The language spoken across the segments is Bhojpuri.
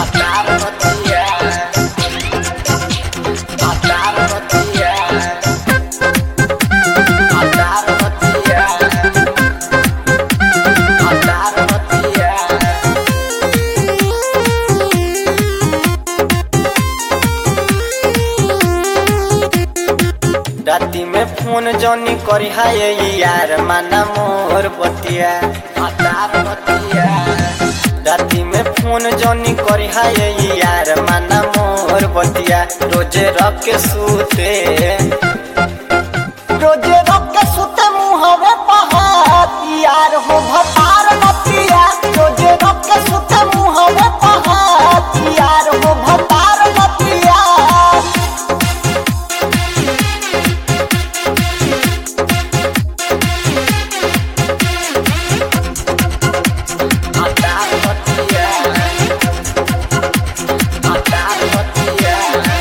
राती में फोन जनी करी हाय यार माना मोर बतिया हतार बतिया राती में फोन जनी करी हाय यार माना मोर बतिया रोजे रख के सूते रोजे रख के सूते मुहवे पहात यार हो भतार बतिया रोजे रख के सूते मुहवे पहात यार हो भतार बतिया हतार बतिया हतार बतिया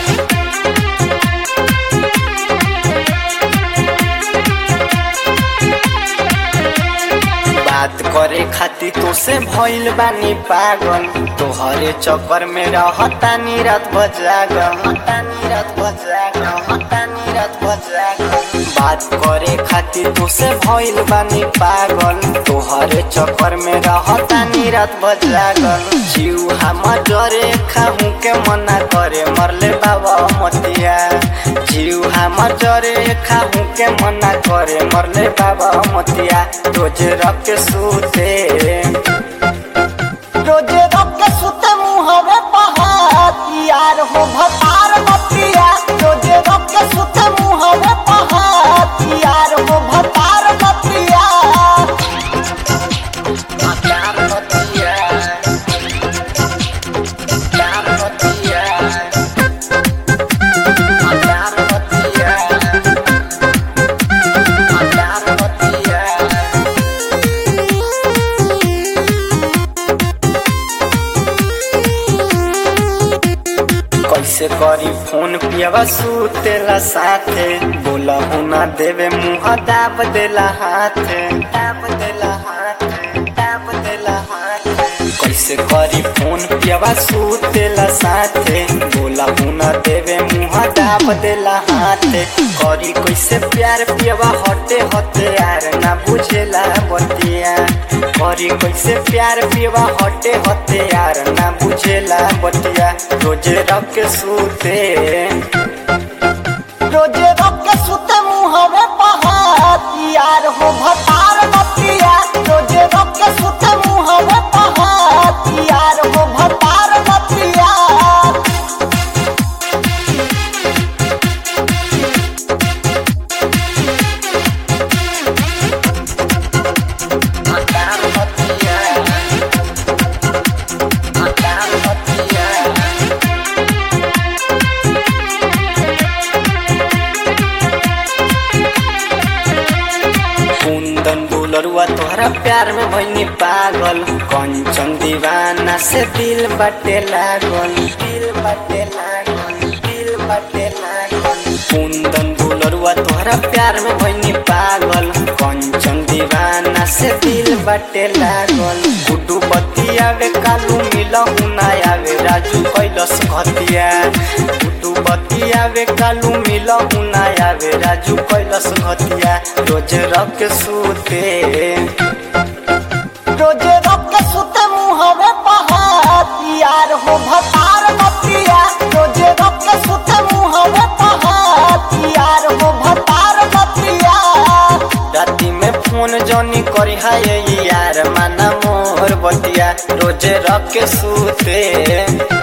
बात करे खातिर तो से भइल बानी पागल तोहरे चक्कर में रहतानी रात बजाग हतानी रात बजाग हतानी रात बजाग बात करे खातिर तो से भइल बानी पागल तोहरे चक्कर में रहतानी रात बजागल जीव हम जरे खाहू के मना करे मरले बाबा मतिया जीव हम जरे खाहू के मना करे मरले बाबा मतिया रोज रख के सूते रोज रख के सूते मुहवे पहात यार हो भतार मतिया रोज रख के सूते मुहवे पहात यार हो भतार मतिया भतार मतिया भतार मतिया भतार मतिया भतार मतिया कैसे करी फोन पियावा सुतेला साथे बोला ना देवे मुँह दाब देला हाथे दाब देला हाथे दाब देला हाथे कैसे करी फोन पियावा सुतेला साथे बोला ना देवे मुँह दाब देला हाथे करी कैसे प्यार पियावा हटे हटे यार ना बुझेला बतिया करी कैसे प्यार पियावा हटे हटे यार ना बुझेला बतिया रोजे रख के सूते रोजे रख के सूते मुहवे पहात यार हो भतार बतिया रोजे रख के सूते मुहवे पहात यार हो भतार बतिया भतार बतिया भतार बतिया कुंदन बुलरुआ तोहरा प्यार में भइनी पागल कंचन दीवाना से दिल बटे लागल दिल बटे लागल दिल बटे लागल कुंदन बुलरुआ तोहरा प्यार में भइनी पागल कंचन दीवाना से दिल बटे लागल गुड्डू बतिया वे कालू मिलहु ना आवे राजू कैलस घतिया गुड्डू बतिया वे कालू मिलहु ना आवे राजू कैलस घतिया रोज रख सूते रोज रख सूते मुहवे पहात यार हो भतार बतिया रोज रख सूते मुहवे पहात यार हो भतार बतिया राती में फोन जनी करी हाय यार माना मोर बतिया रोज रख सूते